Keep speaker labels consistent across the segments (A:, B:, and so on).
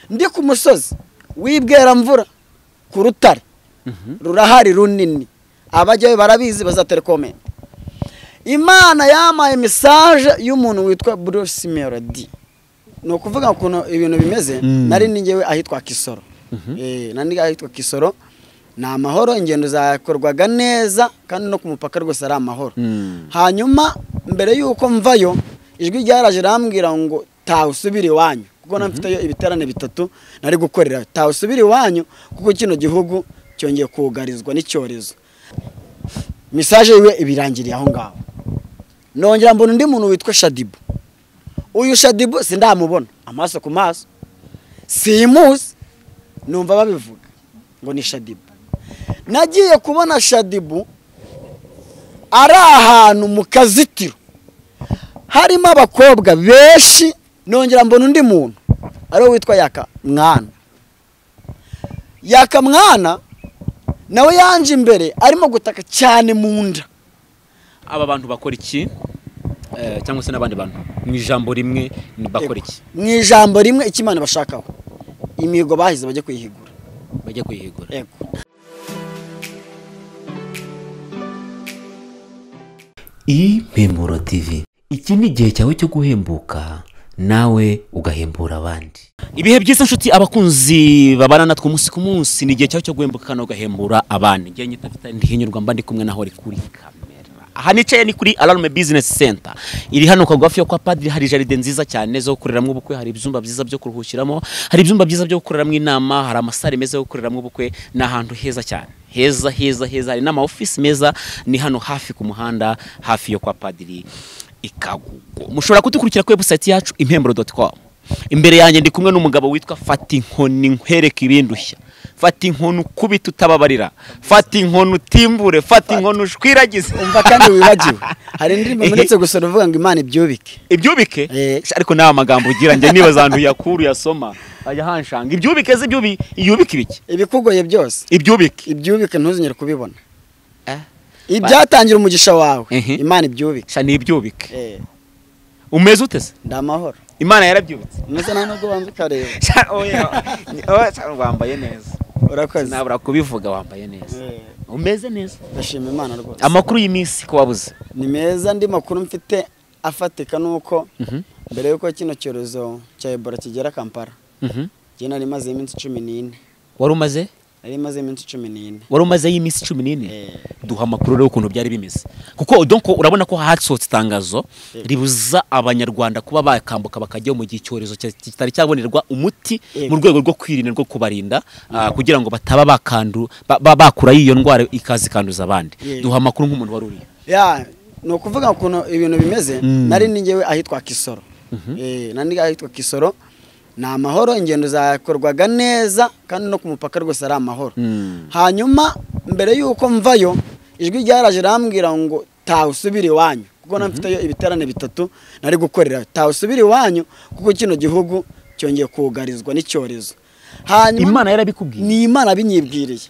A: ndi ku musozi w'ibweramvura ku rutare rurahari runini abajyayo barabizi bazatelekome imana yamaye mesaje y'umuntu witwa buruse melody ni ukuvuga ukuntu ibintu bimeze nari n'ingewe ahitwa kisoro nari ahitwa kisoro ni amahoro ingendo zakorwaga neza kandi no ku mupaka rwose ari amahoro hanyuma mbere y'uko mvayo ijwi ryaraje rambwira ngo tawusubire iwanyu kuko mfiteyo ibiterane bitatu nari gukorera tawusubire iwanyu kuko kino gihugu cyongeye kugarizwa n'icyorezo mesaje yiwe ibirangiriye aho ngaho nongera mbona undi muntu witwa shadibu uyu shadibu sindamubona amaso ku maso simuzi numva babivuga ngo ni shadibu nagiye kubona shadibu ari ahantu mu kazitiro harimo abakobwa benshi nongera mbona undi muntu ariwe witwa yakamwana yakamwana nawe yanje imbere arimo gutaka cyane mu nda
B: aba bantu bakora iki Eh, cyangwa se n'abandi bantu mu ijambo rimwe ni bakora iki
A: mu ijambo rimwe icyo imana bashakaho imihigo bahize bajye kuyihigura
B: bajya kwihigura
A: yego
C: impemuro tv iki ni igihe cyawe cyo guhembuka nawe ugahembura abandi
B: ibihe byiza nshuti abakunzi babana natwe umunsi ku munsi ni igihe cyawe cyo guhembuka kandi ugahembura abandi igihe nyita mfite ndihinyurwa mba ndi kumwe naho uri kuri kamera aha nicaye ni kuri alarme bizinesi senta iri hano kagufi yo kwa padiri hari jaride nziza cyane zo gukoreramo ubukwe hari ibyumba byiza byo kuruhukiramo hari ibyumba byiza byo gukoreramo inama hari amasare meza yo gukoreramo ubukwe ni ahantu heza cyane heza heza heza hari n'ama ofisi meza ni hano hafi ku muhanda hafi yo kwa padiri ikagugo mushobora kudukurikira kuri webusayiti yacu impemburo doti komu imbere yanjye ndi kumwe n'umugabo witwa fata inkoni nkwereke ibindushya fata inkoni ukubita utababarira fata inkoni utimbure fata inkoni ushwiragize
A: umva kandi wibagiwe hari indirimbo muretse gusora uvuga ngo imana ibyubike
B: ibyubike
A: Eh.
B: Sha, ariko nta magambo ugira njye nibaza ahantu yakuru yasoma ajya hanshanga ibyubike ze ibyubi iyubike ibiki
A: ibikugoye byose
B: ibyubike
A: ibyubike ntuzongere kubibona
B: Eh.
A: ibyatangira umugisha wawe
B: Mhm.
A: imana ibyubike
B: sha ni ibyubike
A: Eh,
B: umeze ute se
A: ndi amahoro
B: imana yarabyubitse
A: umeze nta nubwo banza ukareba
B: Sha, oya, oya, sha, wambaye neza
A: urakoze
B: sinabura kubivuga wambaye neza
A: Eh,
B: umeze neza
A: ndashima imana rwose
B: amakuru y'iminsi ko wabuze
A: ni meza andi makuru mfite afatika ni uko
B: Mhm.
A: mbere y'uko kino cyorezo cya ebola kigera kampala njye nari maze iminsi cumi n'ine
B: wari umaze
A: nari maze iminsi cumi n'ine
B: wari umazeyo iminsi cumi n'ine
A: Eh,
B: duha amakuru rero ukuntu byari bimeze kuko donc urabona ko hasohotse itangazo
A: Yego.
B: ribuza abanyarwanda kuba bakambuka bakajyayo mu gihe icyorezo cya- kitari cyabonerwa umuti
A: Yego.
B: mu rwego rwo kwirinda rwo kubarinda ah, kugira ngo bataba bakandu ba- ba- bakura y'iyo ndwara ikaza ikanduza abandi
A: Yego.
B: duha amakuru nk'umuntu wari uriye
A: ya ni ukuvuga ukuntu ibintu bimeze
B: Mm.
A: nari n'ingewe ahitwa kisoro Eh, nari ahitwa kisoro ni amahoro ingendo zakorwaga neza kandi no ku mupaka rwose ari amahoro hanyuma mbere y'uko mvayo ijwi ryaraje rambwira ngo tawusubire iwanyu kuko mfiteyo ibiterane bitatu nari gukorera tawusubire iwanyu kuko kino gihugu cyongeye kugarizwa n'icyorezo hanyuma
B: imana yarabikubwiye
A: ni imana binyibwiriye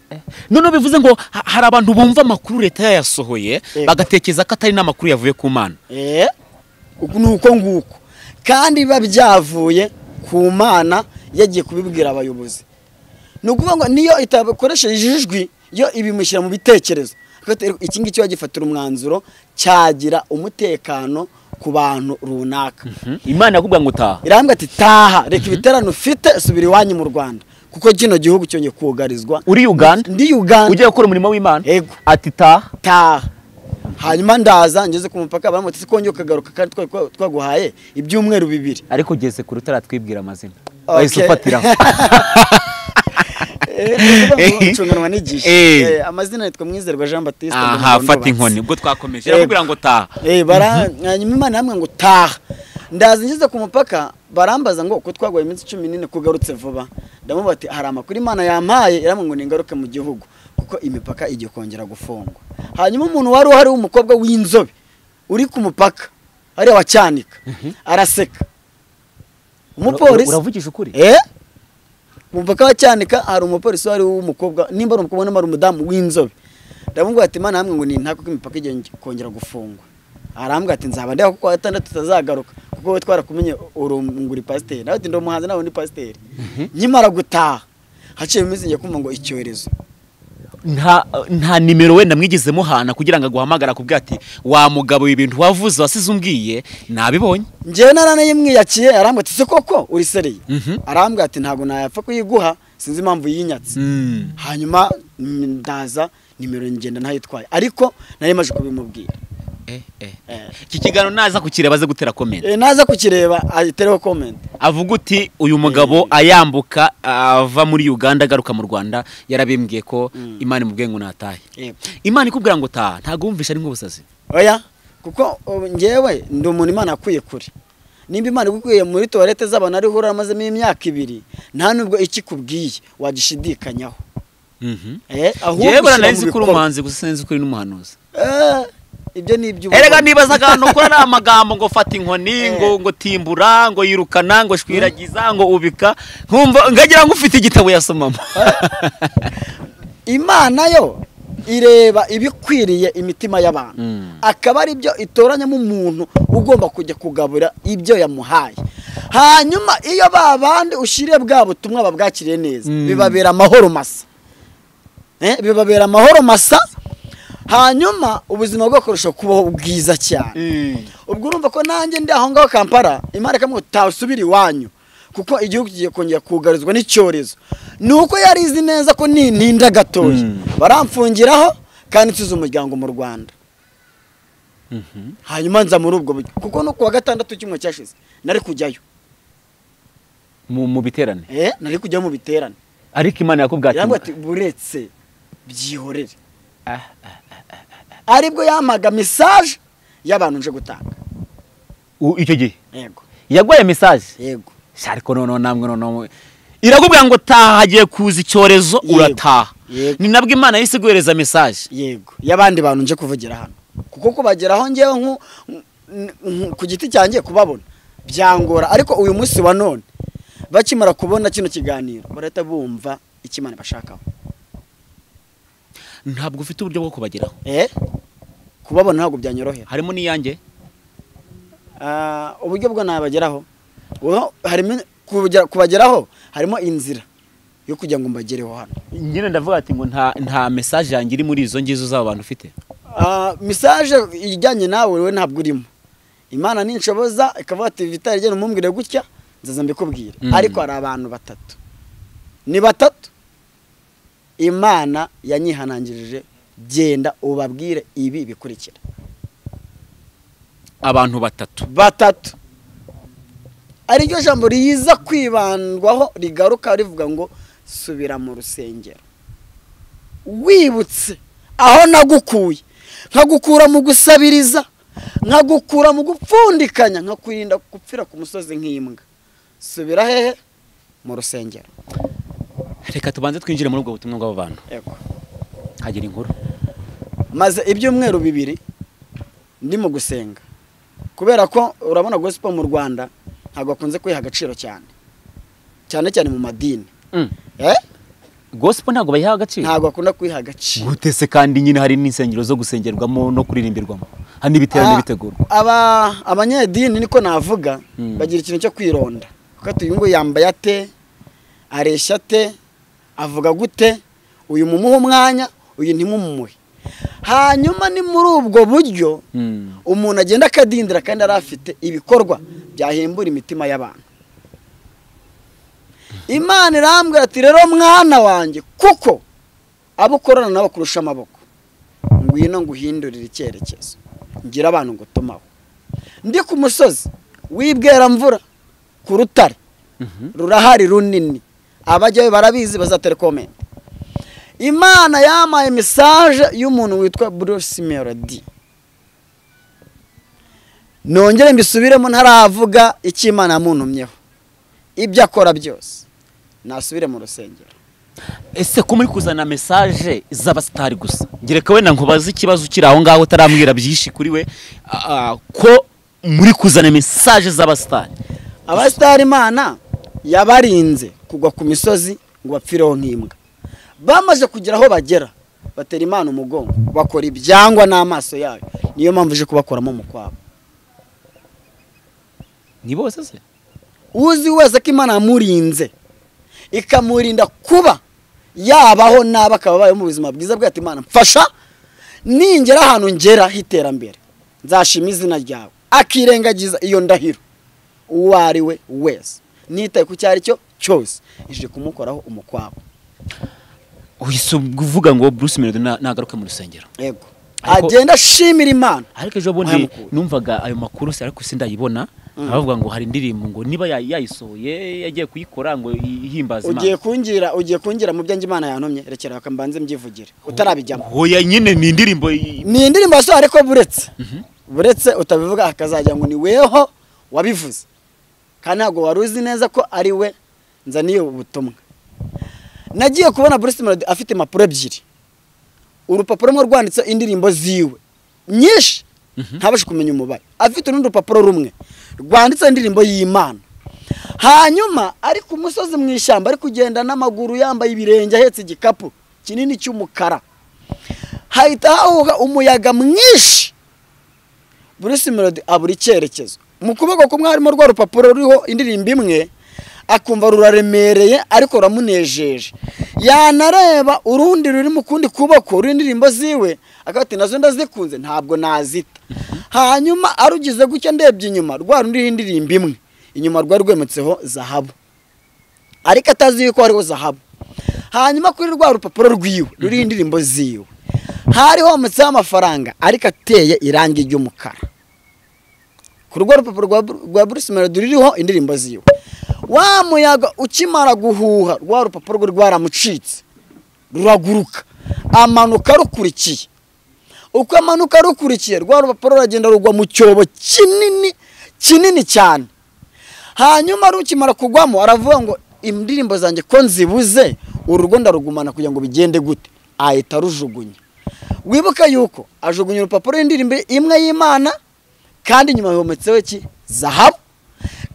B: noneho bivuze ngo ha- hari abantu bumva amakuru leta yayasohoye
A: Yego.
B: bagatekereza ko atari n'amakuru yavuye ku mana
A: Eh, uku ni uko nguko kandi biba byavuye ku mana yagiye kubibwira abayobozi ni ukuvuga ngo niyo itakoresheje ijwi yo ibimushyira mu bitekerezo Agati, iki ngiki yagifatira umwanzuro cyagira umutekano ku bantu runaka
B: imana yakubwira ngo utaha
A: irambwira ati taha reka ibiterane ufite subira iwanyu mu rwanda kuko kino gihugu cyongeye kugarizwa
B: uri uganda
A: ndi uganda
B: ugiye gukora umurimo w'imana
A: Yego.
B: ati taha
A: taha hanyuma ndaza ngeze ku mupaka baramutse ko kongera ukagaruka kandi twari twa- twaguhaye ibyumweru bibiri
B: ariko ugeze ku rutare twibwira amazina
A: Okay.
B: wahise ufatiraho
A: Eh, ni ukuvuga ngo ucunganwa n'igihe
B: Eh.
A: Eh, amazina yitwa mwizerwa jean batiste
B: aha fata inkoni ubwo twakomeje arakubwira ngo taha
A: hanyuma imana yamwe ngo taha ndaza ngeze ku mupaka barambaza ngo ko twaguhaye iminsi cumi n'ine kugarutse vuba ndamubaza ati hari amakuru imana yampaye iramwe ngo ningaruke mu gihugu kuko imipaka igiye kongera gufungwa hanyuma umuntu wari uhari w'umukobwa w'inzobe uri ku mupaka hariya wa cyanika araseka umupolisi
B: uravugisha ukuri
A: Eh? Mupaka wa cyanika hari umupolisi wari w'umukobwa nimba ari umukobwa nimba ari umudamu w'inzobe ndamubwira ati mana hamwe ngo ni ntabwo ko imipaka igiye kongera gufungwa arambwira ati nzaba ndiho kuko atandatu tutazagaruka kuko wowe twarakumenye urunguri pasiteri nawe uti ndi umuhanzi nawe ni pasiteri nkimara gutaha haciye iminsi njya kumva ngo icyorezo
B: nta nta nimero wenda mwigeze muhana kugira ngo aguhamagara kubwira ati wa mugabo ibi bintu wavuze wasize umbwiye nabibonye
A: njyewe naranayimwiyakiye arambwira ati se koko uri sereye
B: Mhm.
A: arambwira ati ntabwo nayapfa kuyiguha sinzi impamvu yinyatse
B: Mm.
A: hanyuma mm, ndaza nimero ngenda ntayitwaye ariko nari maje kubimubwira
B: Eh, eh.
A: Eh.
B: iki kiganiro naza kukireba aze gutera komenti
A: Eh, naza kukireba ayitereho komenti
B: avuga uti uyu mugabo ayambuka ava muri uganda agaruka mu rwanda yarabimbwiye ko imana imubwiye ngo natahe
A: Yego.
B: imana ikubwira ngo taha ntabwo wumvisha ari nk'ubusazi
A: oya kuko ubu njyewe ndi umuntu imana yakwiye kure nimba imana igukwiye muri tuwarete z'abantu ariho uramazemo imyaka ibiri nta nubwo icyo ikubwiye wagishidikanyaho
B: Mhm.
A: Eh, ahubwo
B: yewe
A: ushyira mu
B: nari nzi ko uri
A: bikorwa.
B: umuhanzi gusa sinzi ko uri n'umuhanuzi
A: Eh, ibyo ni iby'ubu
B: erega nibaza ahantu ukora ari amagambo ngo fata inkoni ngo ngo timbura ngo yirukana ngo shwiragiza ngo ubika nkumva ngagira ngo ufite igitabo yasomamo
A: imana yo ireba ibikwiriye imitima y'abantu
B: Mm.
A: akaba ari byo itoranyamo umuntu ugomba kujya kugabura ibyo yamuhaye hanyuma iyo ba bandi ushyiriye bwa butumwa babwakiriye neza
B: Mm.
A: bibabera amahoro masa Eh, bibabera amahoro masa hanyuma ubuzima bwo kurusha kubaho bwiza cyane ubwo urumva ko nanjye ndi aho ngaho kampara imana ikamwe utasubira iwanyu kuko igihugu kigiye kongera kugarizwa n'icyorezo ni uko yarizi neza ko nintinda gatoya
B: Mm.
A: baramfungiraho kandi nsize umuryango mu rwanda hanyuma nza muri ubwo buryo kuko no kuwa gatandatu kimwe cyashize nari kujyayo
B: mu mu biterane
A: eh nari kujya mu biterane
B: ariko imana yakubwira
A: yarambwira ati
B: ati
A: buretse byihorere aribwo yampaga mesaje y'abantu nje gutanga
B: "U- icyo gihe
A: yego
B: yaguhaye mesaje
A: yego
B: Sha, ariko noneho namwe noneho irakubwira ngo taha hagiye kuza icyorezo
A: Yego.
B: urataha
A: Yego.
B: ni nabwo imana yahise iguhereza mesaje
A: yego y'abandi bantu nje kuvugira hano kuko kubageraho ngewe nku- nku- nku- ku giti cyanjye kubabona byangora ariko uyu munsi wa none bakimara kubona kino kiganiro barahita bumva icyo imana ibashakaho
B: ntabwo ufite uburyo bwo kubageraho
A: eh kubabona ntabwo byanyorohera
B: harimo n'iyanjye
A: Ah, uburyo bwo nabageraho Uho- harimo kubagera- kubageraho harimo inzira yo kugira ngo mbagereho hano
B: nyine ndavuga ati ngo nta nta mesaje yanjye iri muri izo ngizo z'abo bantu ufite
A: Ah, mesaje ijyanye nawe we ntabwo urimo imana ninshoboza ikavuga ati vitari genda umumbwire gutya nzaza mbikubwire
B: Mm.
A: ariko hari abantu batatu ni batatu imana yanyihanangirije genda ubabwire ibi bikurikira
B: abantu batatu
A: batatu ariryo jambo riza kwibandwaho rigaruka rivuga ngo subira mu rusengero wibutse aho nagukuye nkagukura mu gusabiriza nkagukura mu gupfundikanya nkakurinda gupfira ku musozi nk'imbwa subira hehe mu rusengero
B: reka tubanze twinjire muri ubwo butumwa bw'abo bantu
A: Yego.
B: hagira inkuru
A: maze ibyumweru bibiri ndi mu gusenga kubera ko urabona gospel mu rwanda ntabwo akunze kwiha agaciro cyane cyane cyane mu madini eh?
B: gospel ntabwo bayiha agaciro
A: ntabwo akunda kwiha agaciro
B: gutese kandi nyine hari n'insengero zo gusengerwamo no kuririmbirwamo hari n'ibiterane
A: Ah,
B: bitegurwa
A: aba abanyedini niko navuga
B: Mm.
A: bagira ikintu cyo kwironda kuko ati uyu nguyu yambaye ate areshya ate avuga gute uyu mumuha umwanya uyu ntimumuhe hanyuma ni muri ubwo buryo
B: Mm.
A: umuntu agenda akadindira kandi yari afite ibikorwa byahembura imitima y'abantu imana irambwira ati rero mwana wanjye kuko abo ukorana nabo kurusha amaboko ngwino nguhindurire icyerekezo ngira abantu ngutumaho ndi ku musozi w'ibweramvura ku rutare
B: Mhm.
A: rurahari runini abajyayo barabizi bazatelekomenti imana yampaye mesaje y'umuntu witwa bruce melody nongere mbisubiremo ntaravuga icyo imana yamuntumyeho ibyo akora byose nasubire mu rusengero
B: ese ko muri kuzana mesaje z'abasitari gusa ngereka wenda nkubaze ikibazo kiri aho ngaho utarambwira byinshi kuri we ah, ah, ko muri kuzana mesaje z'abasitari
A: abasitari imana yabarinze kugwa ku misozi ngo bapfireho nk'imbwa bamaze kugira aho bagera batera imana umugongo bakora ibyangwa n'amaso yayo niyo mpamvu ije kubakuramo mu kwabo
B: ni bose se
A: uzi wese ko imana yamurinze ikamurinda kuba yabaho nabi akaba abayeho mu buzima bwiza bwe ati imana mfasha ningera ahantu ngera h'iterambere nzashima izina ryawe akirengagiza iyo ndahiro uwo ari we wese nitaye ku icyo ari cyo cyose ije kumukoraho umukwabo
B: uhise uvuga ngo Bruce Melody na- nagaruke mu rusengero
A: yego
B: Ariko-
A: agenda ashimira imana
B: ariko ejo bundi
A: Wayamukura.
B: numvaga ayo makuru se ariko sindayibona abavuga ngo hari indirimbo ngo niba yay- yayisohoye yagiye kuyikora ngo ihimbaze
A: ugiye
B: Imana
A: kungira ugiye kungira mu byo njye imana yantumye rekera reka mbanze mbyivugire utarabijyamo
B: hoya nyine ni indirimbo y-
A: ni indirimbo yasohoye ariko buretse buretse utabivuga akazajya ngo ni weho wabivuze kandi ntabwo wari uzi neza ko ari we nzaniye ubutumwa nagiye kubona Bruce Melody afite impapuro ebyiri urupapuro rumwe rwanditseho indirimbo ziwe nyinshi ntabashe kumenya umubare afite urundi rupapuro rumwe rwanditseho indirimbo y'imana hanyuma ari ku musozi mu ishyamba ari kugenda n'amaguru yambaye ibirenge ahetse igikapu kinini cy'umukara hahita hahuha umuyaga mwinshi Bruce Melody abura icyerekezo mu kuboko kumwe harimo rwa rupapuro ruriho indirimbo imwe akumva ruraremereye ariko ruramunejeje yanareba urundi ruri mu kundi kuboko ruriho indirimbo ziwe akavuga ati nazo ndazikunze ntabwo nazita hanyuma arugize gutya ndebye inyuma rwa rundi ruriho indirimbo imwe inyuma rwari rwemetseho zahabu ariko atazi yuko hariho zahabu hanyuma kuri rwa rupapuro rwiwe ruriho indirimbo ziwe hari hometseho amafaranga ariko ateye irangi ry'umukara ku rwo rupapuro rwa Bru- rwa Bruce Melody ruriho indirimbo ziwe wa muyaga ukimara guhuha rwa rupapuro rwe rwaramucitse ruraguruka amanuka rukurikiye uko amanuka rukurikiye rwa rupapuro ruragenda rugwa mu cyobo kinini kinini cyane hanyuma rukimara kugwamo aravuga ngo indirimbo zanjye ko nzibuze uru rugo ndarugumana kugira ngo bigende gute ahita arujugunya wibuke yuko ajugunya urupapuro y'indirimbo imwe y'imana kandi nyuma yometseho iki zahabu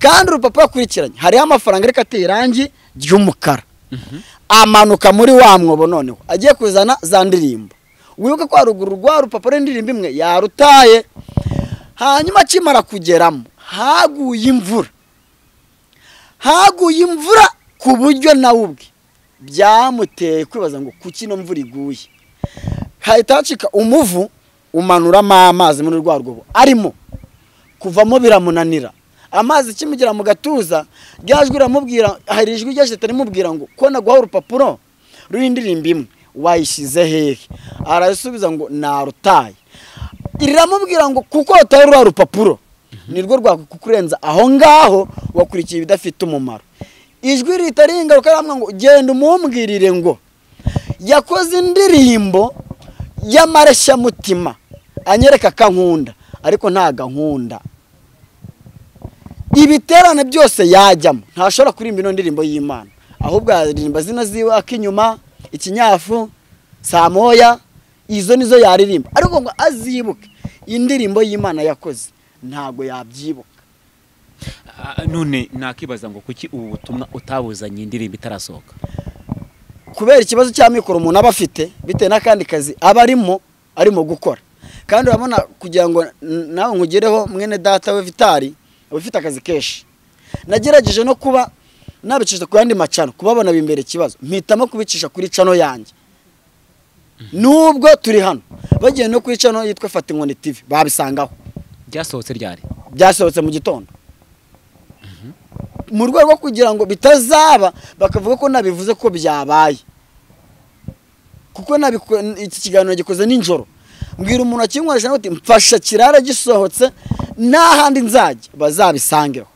A: kandi urupapuro akurikiranye hariho amafaranga ariko ateye irangi ry'umukara amanuka muri wa mwobo noneho agiye kuzana za ndirimbo wibuke ko haruguru rwa rupapuro y'indirimbo imwe yarutaye hanyuma akimara kugeramo haguye imvura haguye imvura ku buryo nawe ubwe byamuteye kwibaza ngo kuki ino mvura iguye hahita hacika umuvu umanuramo amazi muri rwa rwobo arimo kuvamo biramunanira amazi kimugera mu gatuza ryajwi riramubwira hari ijwi ryaje rimubwira ngo ko naguha urupapuro ruriho indirimbo imwe wayishyize hehe arasubiza ngo narutaye riramubwira ngo kuko wataye ruriya rupapuro nirwo rwakurenza aho ngaho wakurikiye ibidafite umumaro ijwi ritari ingaruka riramubwira ngo genda umumbwirire ngo yakoze indirimbo y'amareshyamutima anyereka akankunda ariko ntago ankunda ibiterane byose yajyamo ntashobora kuririmba ino ndirimbo y'imana ahubwo yaririmba zino ziwe ak'inyuma ikinyafu saa moya izo nizo yaririmba ariko ngo azibuke indirimbo y'imana yakoze ntabwo yabyibuka
B: Ah, none nakibaza ngo kuki ubu butumwa utabuzanye indirimbo itarasohoka
A: kubera ikibazo cy'amikoro umuntu aba afite bitewe n'akandi kazi aba arimo arimo gukora kandi urabona kugira ngo n- nawe nkugereho mwene data we vitari uba ufite akazi kenshi nagerageje no kuba nabicisha ku yandi macano kubabona bimbera ikibazo mpitamo kubicisha kuri cano yanjye nubwo turi hano bagiye no kuri cano yitwa fata inkoni tv babisangaho
B: ryasohotse ryari
A: byasohotse mu gitondo mu rwego rwo kugira ngo bitazaba bakavuga ko nabivuze ko byabaye kuko nabiko- iki kiganiro gikoze nijoro mbwira umuntu wakinkoresha nawe uti mfasha kirara gisohotse n'ahandi nzajya bazabisangeho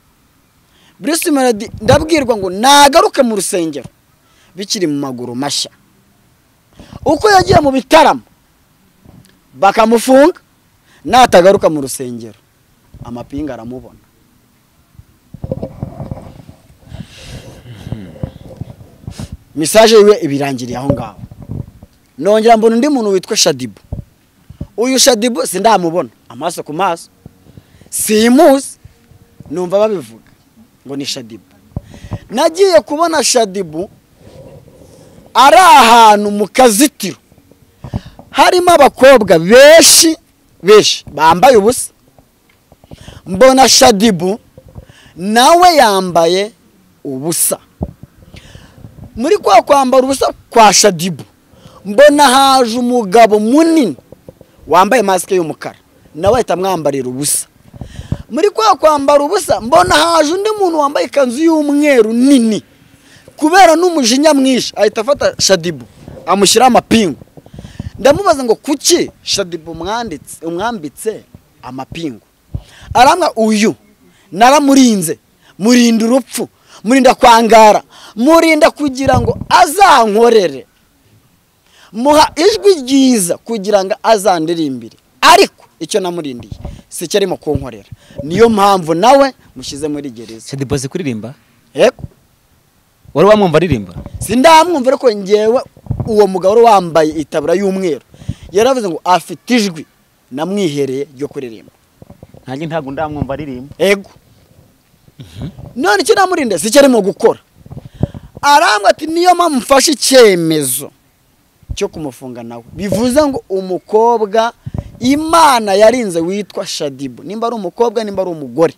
A: Bruce Melody ndabwirwa ngo nagaruke mu rusengero bikiri mu maguru mashya uko yagiye mu bitaramo bakamufunga natagaruka mu rusengero amapinga aramubona misaje yiwe ibirangiriye aho ngaho nongera mbona undi muntu witwa shadibu uyu shadibu sindamubona amaso ku maso simuzi numva babivuga ngo ni shadibu nagiye kubona shadibu ari ahantu mu kazitiro harimo abakobwa benshi benshi bambaye ubusa mbona shadibu nawe yambaye ubusa muri kwa kwambara ubusa kwa shadibu mbona haje umugabo munini wambaye masike y'umukara nawe ahita amwambarira ubusa muri kwa kwambara ubusa mbona haje undi muntu wambaye ikanzu y'umweru nini kubera n'umujinya mwinshi ahita afata shadibu amushyiraho amapingu ndamubaza ngo kuki shadibu mwanditse umwambitse amapingu aramwa uyu naramurinze murinda urupfu murinda kwangara murinda kugira ngo azankorere muha ijwi ryiza kugira ngo azandirimbire ariko icyo namurindiye si cyo arimo kunkorera niyo mpamvu nawe mushyize muri gereza
B: shadibu azi kuririmba
A: yego
B: wari wamwumva aririmba
A: sindamwumva ariko ngewe uwo mugabo wari wambaye itabura y'umweru yaravuze ngo afite ijwi namwihereye ryo kuririmba
B: ntange ntabwo ndamwumva aririmba
A: ego none icyo namurinda si cyo arimo gukora arambwa ati niyo mpamvu mfashe icyemezo cyo kumufunga nawe bivuze ngo umukobwa imana yarinze witwa shadibu nimba ari umukobwa nimba ari umugore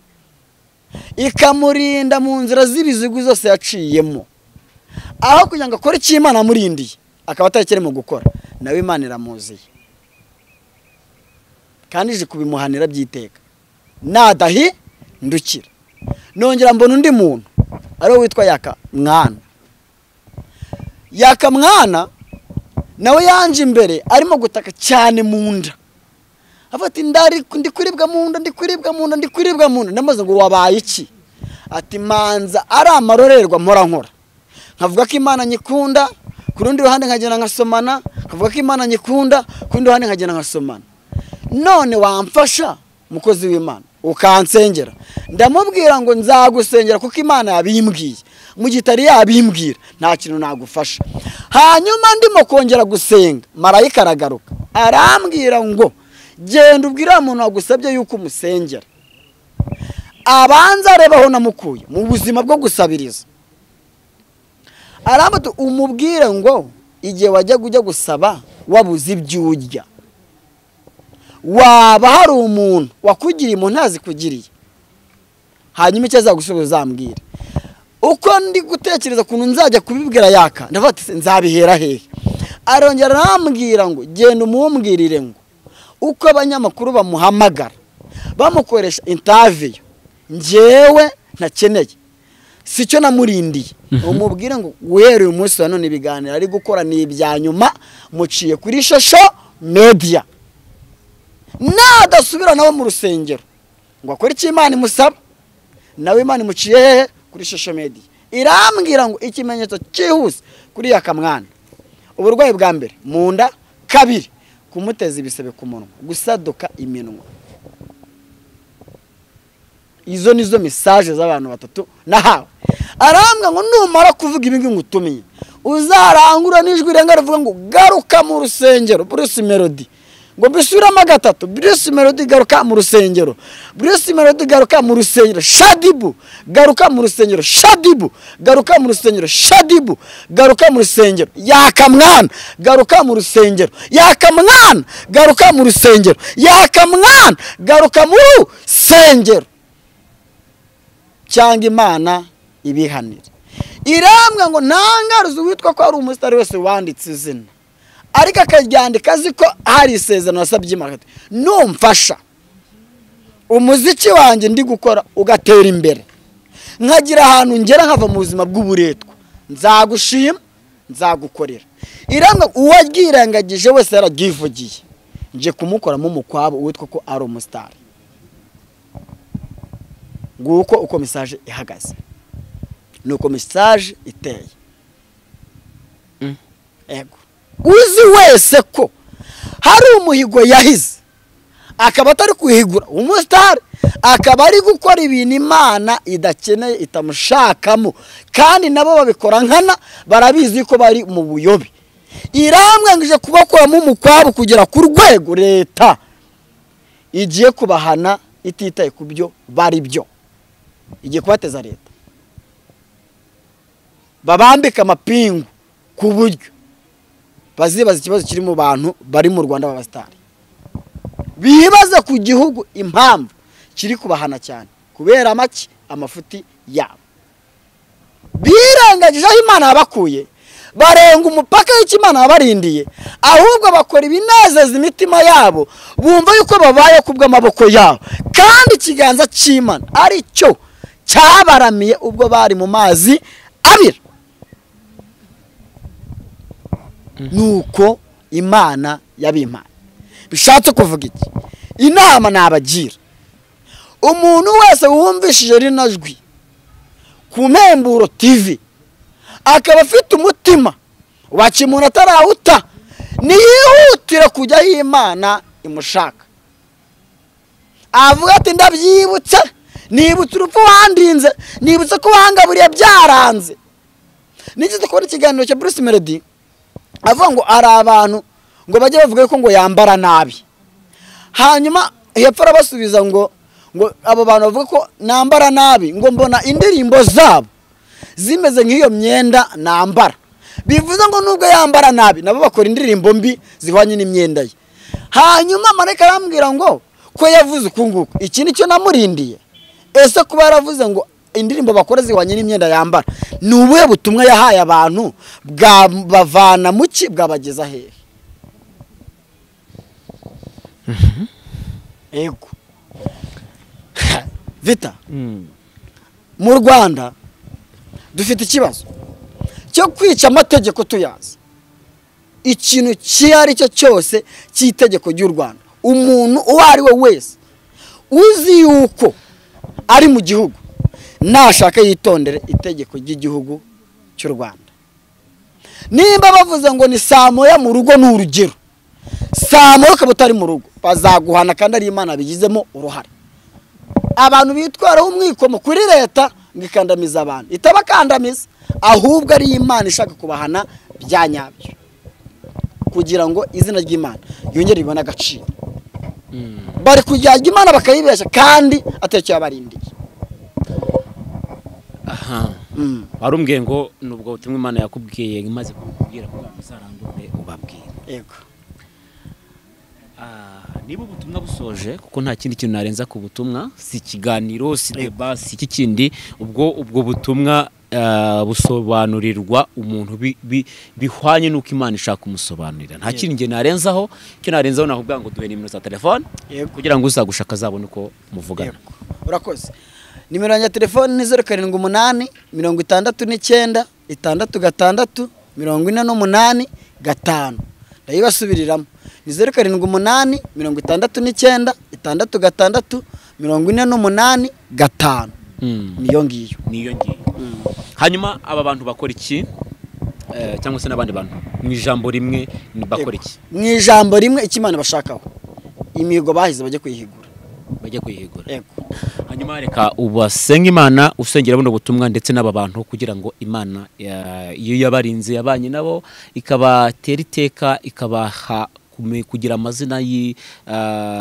A: ikamurinda mu nzira z'ibizigwi zose yaciyemo aho kugira ngo akore icyo imana yamurindiye akaba atari cyo arimo gukora nawe imana iramuziye kandi ije kubimuhanira by'iteka nadahi ndukira nongera mbona undi muntu ariwe witwa yaka mwana yaka mwana nawe yanje imbere arimo gutaka cyane mu nda avuga ati ndari ndi kuribwa mu nda ndi kuribwa mu nda ndi kuribwa mu nda ndamaze ngo wabaye iki ati manza ari amarorerwa mpora nkora nkavuga ko imana nyikunda ku rundi ruhande nkagenda nkasomana nkavuga ko imana nyikunda ku rundi ruhande nkagenda nkasomana none wamfasha mukozi w'imana ukansengera ndamubwira ngo nzagusengera kuko imana yabimbwiye mu gihe itari yabimbwira nta kintu nagufasha hanyuma ndimo kongera gusenga marayika aragaruka arambwira ngo genda ubwire uriya muntu wagusabye yuko umusengera abanza areba aho namukuye mu buzima bwo gusabiriza arambwira umubwire ngo igihe wajya ujya gusaba wabuze ibyo urya waba hari umuntu wakugiriye umuntu ntazikugiriye hanyuma icyo azagusubiza uzambwira uko ndi gutekereza ukuntu nzajya kubibwira yaka ndavuga ati nzabihera hehe arongera arambwira ngo genda umumbwirire ngo uko abanyamakuru bamuhamagara bamukoresha intaviyo ngewe ntakeneye si cyo namurindiye umubwire ngo guhera uyu munsi wa none ibiganiro ari gukora ni ibya nyuma muciye kuri shosho mediya nadasubira nawe mu rusengero ngo akore icyo imana imusaba nawe imana imuciye hehe kuri shosho mediya irambwira ngo ikimenyetso cyihuse kuri ya kamwana uburwayi bwa mbere mu nda kabiri kumuteza ibisebe ku munwa gusaduka iminwa izo ni zo mesaje z'abantu batatu nahawe arambwa ngo numara kuvuga ibi ngibi ngutumiye uzarangurura n'ijwi rirenga rivuga ngo garuka mu rusengero bruce melody ngo bisubiremo gatatu bruce melody garuka mu rusengero bruce melody garuka mu rusengero shadibu garuka mu rusengero shadibu garuka mu rusengero shadibu garuka mu rusengero yakamwana garuka mu rusengero yakamwana garuka mu rusengero yakamwana garuka mu rusengero cyangwa imana ibihanira irambwa ngo ntangaruze uwitwa ko ari umusitari wese wanditse izina ariko akaryandika azi ko hari isezerano wasabye imana numfasha umuziki wanjye ndi gukora ugatera imbere nkagira ahantu ngera nkava mu buzima bw'uburetwa nzagushima nzagukorera iranga uwo ryirangagije wese yararyivugiye nje kumukoramo umukwabo witwa ko ari umusitari nguko uko mesaje ihagaze ni uko mesaje iteye yego uzi wese ko hari umuhigo yahize akaba atari kuhigura umusitari akaba ari gukora ibintu imana idakeneye itamushakamo kandi nabo babikora nkana barabizi ko bari mu buyobe irambwangije kubakuramo umukwabo kugera ku rwego leta igiye kubahana ititaye ku byo bari byo igiye kubateza leta babambika amapingu ku buryo bazibaza ikibazo kiri mu bantu bari mu rwanda b'abasitari bibaza ku gihugu impamvu kiri kubahana cyane kubera make amafuti yabo birengagije aho imana yabakuye barenga umupaka y'icyo imana yabarindiye ahubwo bakora ibinezeza imitima yabo bumva yuko babaye ku bw'amaboko yabo kandi ikiganza cy'imana ari cyo cyabaramiye ubwo bari mu mazi abira nuko imana yabimpaye bishatse kuvuga iki inama nabagira umuntu wese wumvishije rino jwi ku mpemburo tivi akaba afite umutima waca umuntu atarawuta ntiyihutire kujya aho imana imushaka avuga ati ndabyibutse nibutse urupfu wandinze nibutse ko wangaburiye byaranze nigeze kubona ikiganiro cya bruce melody avuga ngo ari abantu ngo bajye bavuga ko ngo yambara nabi hanyuma hepfo arabasubiza ngo ngo abo bantu bavuga ko nambara nabi ngo mbona indirimbo zabo zimeze nk'iyo myenda nambara bivuze ngo nubwo yambara nabi nabo bakora indirimbo mbi zihwanye n'imyenda ye hanyuma marayika arambwira ngo ko yavuze uku nguku iki ni cyo namurindiye ese kuba yaravuze ngo indirimbo bakora zihwanye n'imyenda yambara ni ubuhe butumwa yahaye abantu bwabavana mu ki bwabageza hehe yego vita mu rwanda dufite ikibazo cyo kwica amategeko tuyazi ikintu icyo ari cyo cyose cy'itegeko ry'u rwanda umuntu uwo ari we wese uzi yuko ari mu gihugu nashaka yitondere itegeko ry'igihugu cy'u rwanda nimba bavuze ngo ni saa moya mu rugo ni urugero saa moya ukaba utari mu rugo bazaguhana kandi ari imana bigizemo uruhare abantu bitwaraho umwikomo kuri leta ngo ikandamiza abantu itabakandamiza ahubwo ari imana ishaka kubahana bya nyabyo kugira ngo izina ry'imana yongere ribone agaciro bari kujyajya imana bakayibeshya kandi atacyo yabarindiye
B: aha warumbiye ngo nubwo butumwa imana yakubwiye imaze kubikubwira ko muzarandure ubabwira
A: yego
B: niba ubutumwa busoje kuko nta kindi kintu narenza ku butumwa si ikiganiro si deba si iki kindi ubwo ubwo butumwa ah, busobanurirwa umuntu bi- bi- bihwanye n'uko imana ishaka kumusobanurira nta kindi njye narenzaho icyo narenzaho nakubwira ngo duhe nimero za telefone
A: Yego.
B: kugira ngo uzagushaka azabone uko muvugana
A: yego urakoze nimero yanjye ya telefoni ni zeru karindwi umunani mirongo itandatu n'icyenda itandatu gatandatu mirongo ine n'umunani gatanu ndayibasubiriramo ni zeru karindwi umunani mirongo itandatu n'icyenda itandatu gatandatu mirongo ine n'umunani gatanu
B: Mm.
A: niyo ngiyo
B: niyo ngiyo hanyuma aba bantu bakora iki Eh, cyangwa se n'abandi bantu mu ijambo rimwe ni- bakora iki
A: mu ijambo rimwe icyo imana ibashakaho imihigo bahize bajye kuyihigura
B: bajya kwihigura
A: yego
B: hanyuma reka ubasenge imana usengera buno butumwa ndetse n'aba bantu kugira ngo imana ya- iyo yabarinze yabanye nabo ikabatera iteka ikabaha kume- kugira amazina y'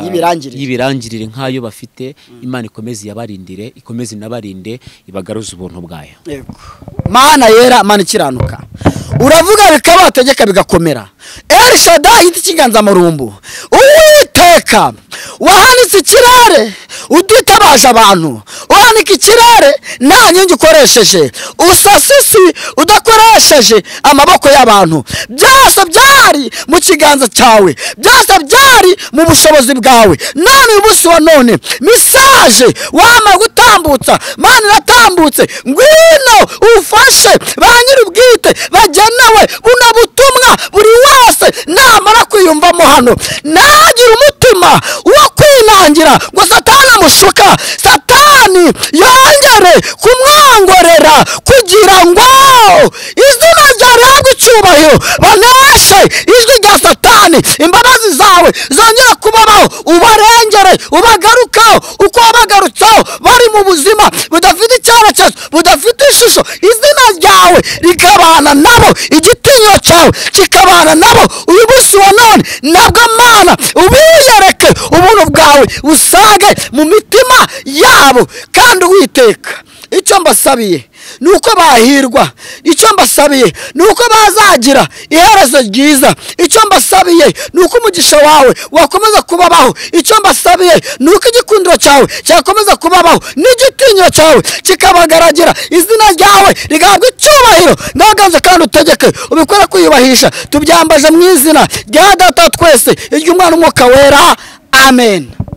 A: Y'ibirangirire.
B: y'ibirangirire nk'ayo bafite imana ikomeze iyabarindire ikomeze inabarinde ibagaruze ubuntu bwayo
A: yego mana yera mana ikiranuka uravuga bikaba wategeka bigakomera el shaddai yita ikiganza marumbu uwiteka wahanitse ikirere utitabaje abantu uhanika ikirere nta nkingi ukoresheje usasa isi udakoresheje amaboko y'abantu byose byari mu kiganza cyawe byose byari mu bushobozi bwawe none uyu munsi wa none mesaje wamara gutambutsa mana iratambutse ngwino ufashe ba nyir'ubwite bagenewe buno butumwa buri wese namara kwiyumvamo hano nagire umutima wo kwinangira ngo satani amushuka satani yongere kumwongorera kugira ngo izina ryahabwe icyubahiro baneshe ijwi rya satani imbabazi zawe zongere kubabaho ubarengere ubagarukaho uko wabagarutseho bari mu buzima budafite icyerekezo budafite ishusho izina ryawe rikabana nabo igitinyiro cyawe kikabana nabo uyu munsi wa none nabwo mana ubiyereke ubuntu bwawe usage mu mitima yabo kandi uwiteka icyo mbasabiye ni uko bahirwa icyo mbasabiye ni uko bazagira iherezo ryiza icyo mbasabiye ni uko umugisha wawe wakomeza kubabaho icyo mbasabiye ni uko igikundiro cyawe cyakomeza kubabaho n'igitinyiro cyawe kikabagaragira izina ryawe rigahabwa icyubahiro ngaganze kandi utegeke ubikore kwiyubahisha tubyambaje mu izina rya data wa twese iry'umwana umwuka wera amen